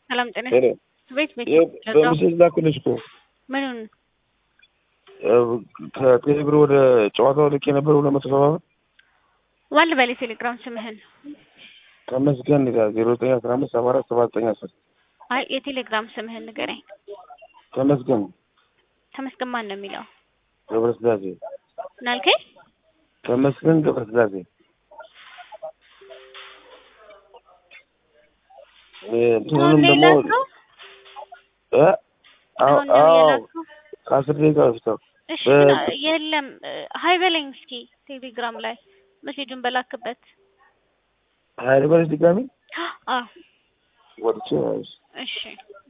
ሰላም ጤና ሄሎ ቤት ቤት ይኸው በምስል ላኩልሽ እኮ ምኑን ከቴሌብር ወደ ጨዋታው ልክ የነበረ ሁለት መቶ ሰባ ብር ዋል በል የቴሌግራም ስምህን ተመስገን ይላል ዜሮ ዘጠኝ አስራ አምስት ሰባ አራት ሰባ ዘጠኝ አስር አይ የቴሌግራም ስምህን ንገረኝ ተመስገን ተመስገን ማን ነው የሚለው ገብረስላሴ ምናልከኝ ተመስገን ገብረስላሴ እንትኑንም ደግሞ ላከው እ አዎ አሁን ነው አዎ የላከው ከአስር ደቂቃ በፊት ነው። እሺ በ- ምና- የለም ሀይ በለኝ እስኪ ቴሌግራም ላይ መሴጁን በላክበት ሀይል በለሽ ድጋሚ አዎ ወጥቼ እሺ